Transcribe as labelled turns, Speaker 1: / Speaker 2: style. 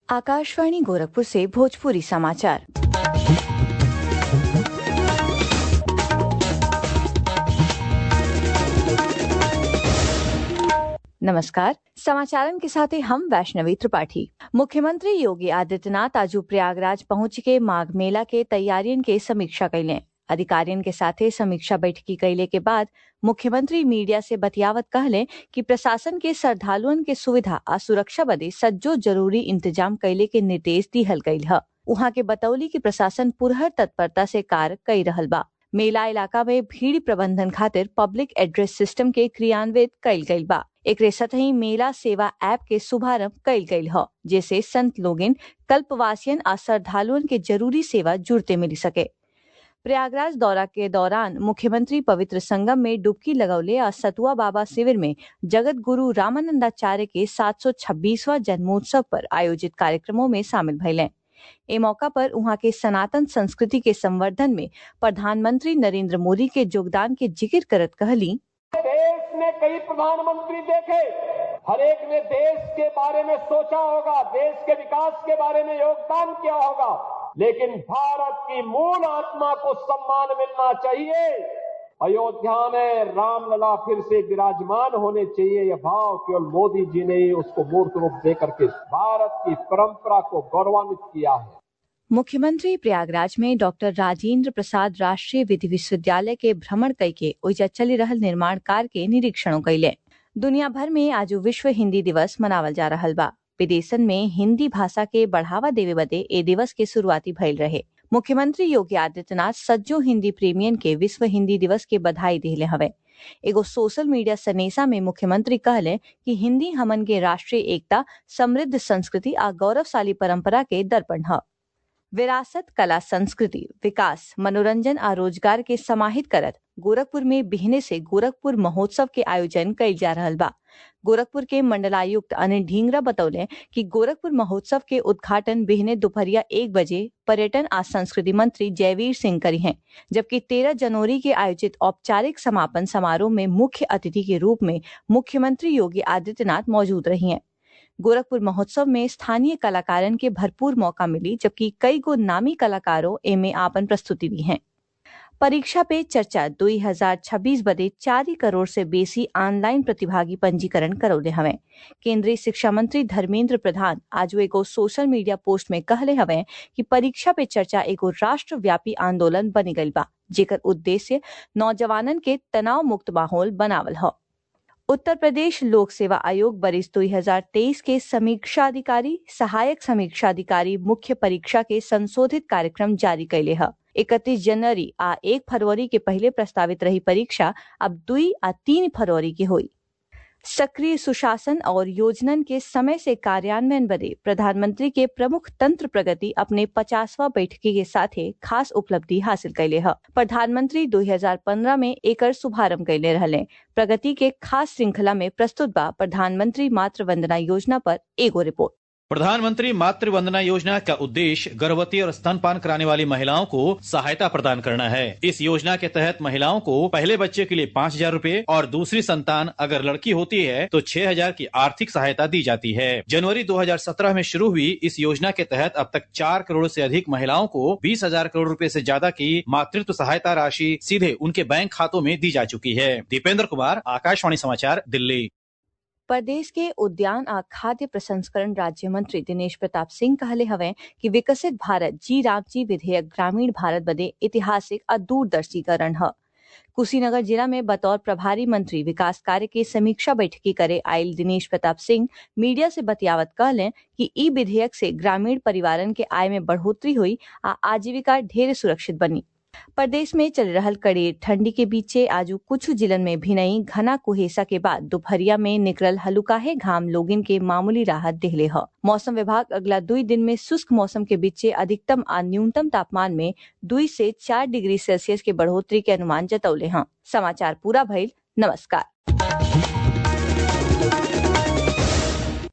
Speaker 1: आकाशवाणी गोरखपुर से भोजपुरी समाचार नमस्कार समाचारन के साथ हम वैष्णवी त्रिपाठी मुख्यमंत्री योगी आदित्यनाथ आज प्रयागराज पहुंच के माघ मेला के तैयारियन के समीक्षा कैले अधिकारियन के साथे समीक्षा बैठकी कैले के बाद मुख्यमंत्री मीडिया से बतियावत कहले कि प्रशासन के श्रद्धालुअन के सुविधा आ सुरक्षा बदे सज्जो जरूरी इंतजाम कैले के निर्देश दिहल गयल ह उहाँ के बतौली कि प्रशासन पुरहर तत्परता से कार्य कई रहल बा मेला इलाका में भीड़ प्रबंधन खातिर पब्लिक एड्रेस सिस्टम के क्रियान्वित कईल गईल बा एकरे सतही मेला सेवा ऐप के शुभारंभ कईल गईल ह जैसे संत लोगिन कल्पवासियन आ श्रद्धालुअन के जरूरी सेवा जुड़ते मिली सके प्रयागराज दौरा के दौरान मुख्यमंत्री पवित्र संगम में डुबकी लगौले और सतुआ बाबा शिविर में जगत गुरु रामानंदाचार्य के 726वां जन्मोत्सव पर आयोजित कार्यक्रमों में शामिल भइले ए मौका पर उहाँ के सनातन संस्कृति के संवर्धन में प्रधानमंत्री नरेंद्र मोदी के योगदान के जिक्र करत कहली
Speaker 2: देश ने कई प्रधानमंत्री देखे हर एक ने देश के बारे में सोचा होगा देश के विकास के बारे में योगदान किया होगा लेकिन भारत की मूल आत्मा को सम्मान मिलना चाहिए अयोध्या में रामलला फिर से विराजमान होने चाहिए यह भाव केवल मोदी जी ने ही उसको मूर्त रूप दे करके भारत की परंपरा को गौरवान्वित किया है
Speaker 1: मुख्यमंत्री प्रयागराज में डॉक्टर राजेंद्र प्रसाद राष्ट्रीय विधि विश्वविद्यालय के भ्रमण कई के ओइजा चली रहल निर्माण कार्य के निरीक्षण कैले दुनिया भर में आज विश्व हिंदी दिवस मनावल जा रहल बा विदेशन में हिंदी भाषा के बढ़ावा देवे बदे ए दिवस के शुरुआती भइल रहे मुख्यमंत्री योगी आदित्यनाथ सज्जो हिंदी प्रेमियन के विश्व हिंदी दिवस के बधाई दिले हवे एगो सोशल मीडिया सनेसा में मुख्यमंत्री कहले कि हिंदी हमन के राष्ट्रीय एकता समृद्ध संस्कृति आ गौरवशाली परंपरा के दर्पण है विरासत कला संस्कृति विकास मनोरंजन आ रोजगार के समाहित करत गोरखपुर में बिहने से गोरखपुर महोत्सव के आयोजन कइल जा रहा बा गोरखपुर के मंडलायुक्त अनिल ढींगरा बतौले कि गोरखपुर महोत्सव के उद्घाटन बिहने दोपहरिया एक बजे पर्यटन आ संस्कृति मंत्री जयवीर सिंह करी हैं जबकि 13 जनवरी के आयोजित औपचारिक समापन समारोह में मुख्य अतिथि के रूप में मुख्यमंत्री योगी आदित्यनाथ मौजूद रही हैं गोरखपुर महोत्सव में स्थानीय कलाकारन के भरपूर मौका मिली जबकि कई गो नामी कलाकारों एमे आपन प्रस्तुति दी हैं परीक्षा पे चर्चा 2026 बदे चार करोड़ से बेसी ऑनलाइन प्रतिभागी पंजीकरण करौले हवे केंद्रीय शिक्षा मंत्री धर्मेंद्र प्रधान आज एगो सोशल मीडिया पोस्ट में कहले हवे कि परीक्षा पे चर्चा एगो राष्ट्रव्यापी आंदोलन बनी गई बा जेकर उद्देश्य नौजवानन के तनाव मुक्त माहौल बनावल है उत्तर प्रदेश लोक सेवा आयोग बरिस 2023 के समीक्षा अधिकारी सहायक समीक्षा अधिकारी मुख्य परीक्षा के संशोधित कार्यक्रम जारी कैले है इकतीस जनवरी आ एक फरवरी के पहले प्रस्तावित रही परीक्षा अब दुई आ तीन फरवरी की हुई सक्रिय सुशासन और योजनन के समय से कार्यान्वयन बदे प्रधानमंत्री के प्रमुख तंत्र प्रगति अपने पचासवा बैठकी के साथ खास उपलब्धि हासिल कैले है प्रधानमंत्री 2015 में एकर शुभारंभ कैले रहले प्रगति के खास श्रृंखला में प्रस्तुत बा प्रधानमंत्री मातृ वंदना योजना पर एगो रिपोर्ट
Speaker 3: प्रधानमंत्री मातृ वंदना योजना का उद्देश्य गर्भवती और स्तनपान कराने वाली महिलाओं को सहायता प्रदान करना है इस योजना के तहत महिलाओं को पहले बच्चे के लिए पाँच हजार रूपए और दूसरी संतान अगर लड़की होती है तो छह हजार की आर्थिक सहायता दी जाती है जनवरी 2017 में शुरू हुई इस योजना के तहत अब तक चार करोड़ से अधिक महिलाओं को बीस हजार करोड़ रूपए से ज्यादा की मातृत्व सहायता राशि सीधे उनके बैंक खातों में दी जा चुकी है दीपेंद्र कुमार आकाशवाणी समाचार दिल्ली
Speaker 1: प्रदेश के उद्यान आ खाद्य प्रसंस्करण राज्य मंत्री दिनेश प्रताप सिंह कहले हवे कि विकसित भारत जी रामजी विधेयक ग्रामीण भारत बदे ऐतिहासिक और दूरदर्शीकरण है कुशीनगर जिला में बतौर प्रभारी मंत्री विकास कार्य के समीक्षा बैठकी करे आयल दिनेश प्रताप सिंह मीडिया से बतियावत कहले कि ई विधेयक से ग्रामीण परिवारन के आय में बढ़ोतरी हुई आ आजीविका ढेर सुरक्षित बनी प्रदेश में चल रहल कड़े ठंडी के बीचे आज कुछ जिलन में भी नहीं घना कुहेसा के बाद दोपहरिया में निकलल हलुकाहे घाम लोगिन के मामूली राहत दिहले ह मौसम विभाग अगला दुई दिन में शुष्क मौसम के बीचे अधिकतम और न्यूनतम तापमान में दुई से चार डिग्री सेल्सियस के बढ़ोतरी के अनुमान जतौले हैं समाचार पूरा भइल नमस्कार